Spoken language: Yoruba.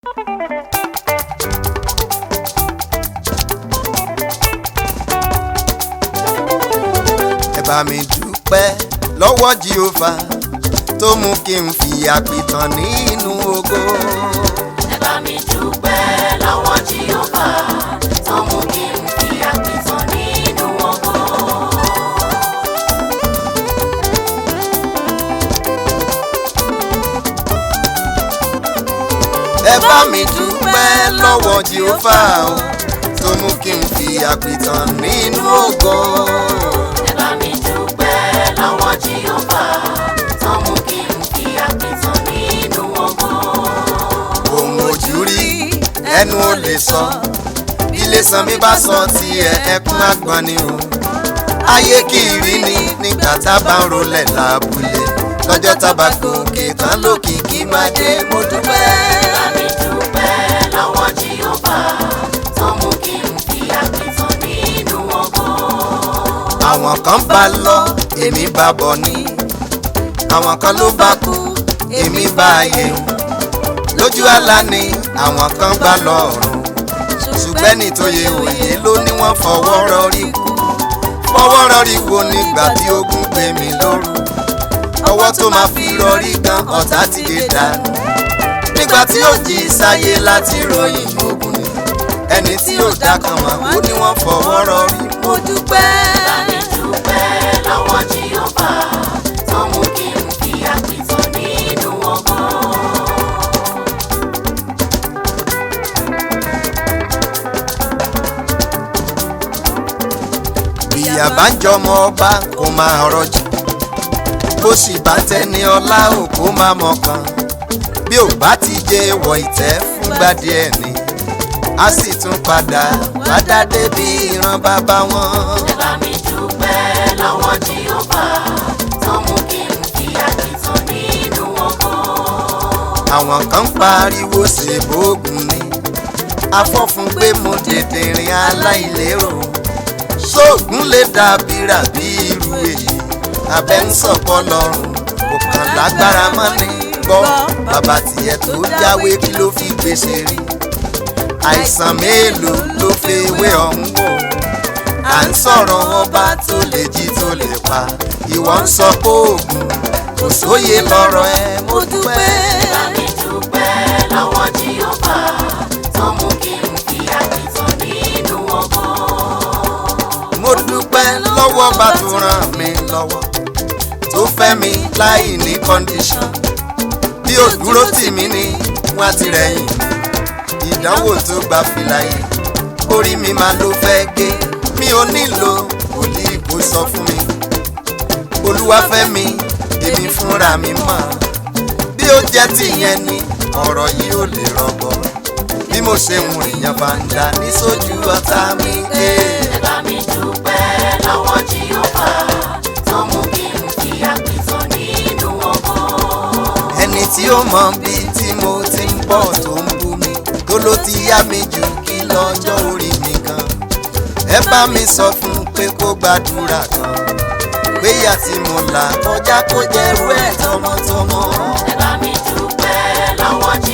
ẹ bá mi dúpẹ́ lọ́wọ́ Jèhófà tó mú kí n fi àpìtàn nínú ògo. ẹ bá mi dúpẹ́ lọ́wọ́ Jèhófà tó mú kí n fi àpìtàn nínú ògo. ẹ bá mi dúpẹ́ lọ́wọ́ Jèhófà o tó mú kí n fi àpìtàn nínú ògo. ẹ bá mi dúpẹ́ lọ́wọ́ Jèhófà tó mú kí n fi àpìtàn nínú ògo. ohun ojú rí ẹnu ò lè sọ ilé san mi bá sọ tiẹ̀ ẹkún àgbọn ni o ayé kiri ni nígbà tá a bá ń rolẹ̀ lábúlé lọ́jọ́ tá a bá gòkè tán lókìkí máa dé mo dúpẹ́. ẹ bá mi dúpẹ́ lọ́wọ́ Jèhófà tó mú kí n fi àpìtàn nínú ògo. àwọn kan bá lọ èmi bá bọ̀ ní àwọn kan ló bá kú èmi bá yẹ lójú àlá ni àwọn kan bá lọ ọ̀run ṣùgbọ́n ní tó yẹ òye ló ní wọ́n fọwọ́ rọrí kú fọwọ́ rọrí wo nígbà tí ogun gbé mi lóru ọwọ́ tó máa fi rọrí gan ọ̀tá ti lè dànù nígbà tí ó jí sáyé láti ròyìn ogun ni ẹni tí ó dá kan mọ̀ ó ní wọ́n fọwọ́ rọrí mo dúpẹ́. bá mi dúpẹ́ lọ́wọ́ Jèhófà tó mú kí n fi àpìtàn nínú ògo. ìyá bá ń jọmọ ọba kó máa rọjò bó sì bá tẹni ọlá ò kó máa mọkàn bí ò bá ti jẹ wọ ìtẹ́ fúngbà díẹ̀ ni a sì tún padà padà débi ìran bàbá wọn. ẹ bá mi dúpẹ́ lọ́wọ́ Jèhófà tó mú kí n fi àpìtàn nínú ògo. àwọn kan pariwo ṣèbóògùn ni afọ́fun pé mo tètè rìn aláìlérò ṣóògùn lè dàbí ràbí irú èyí abẹ́ ń sọ̀pọ̀ lọ́rùn kò kàn lágbára mọ́ ni gbọ́ bàbá tiẹ̀ tó jáwé kí ló fi gbèsè rí àìsàn mélòó ló fi ewé ọ̀hún wò à ń sọ̀rọ̀ ọba tó lè jí tó lè pa ìwọ ń sọ pé oògùn kò sóye lọ́rọ̀ ẹ mo dúpẹ́. ẹ bá mi dúpẹ́ lọ́wọ́ Jèhófà tó mú kí n fi àpìtàn nínú ògo. mo dúpẹ́ lọ́wọ́ bá tó ràn mí lọ́wọ́ tó fẹ́ mi láì ní kọ́ndíṣọ̀n bí ó dúró tì mí ní wọ́n ti rẹ̀yìn mi ìdánwò tó gba fìlà yìí orí mi máa ló fẹ́ gé mi ò nílò wòlíì kó sọ fún mi olúwa fẹ́ mi èmi fúnra mi mọ̀ bí ó jẹ́ tìyẹn ni ọ̀rọ̀ yìí ò lè rọgbọ bí mo ṣe ń èèyàn bá ń dà ní sójú ọ̀tá mi. Eh. ẹ bá mi dúpẹ́ lọ́wọ́ Jèhófà tó mú kí n fi àpìtàn nínú ògo. ẹni tí ó mọ bí tí mo ti ń bọ̀ tó ń bú mi tó ló ti yá mi jù kí lọ́jọ́ orí mi kan ẹ bá mi sọ fún un pé kó gbàdúrà kan péyà tí mo là kọjá kó jẹ́rú ẹ̀ tọmọtọmọ. ẹ bá mi dúpẹ́ lọ́wọ́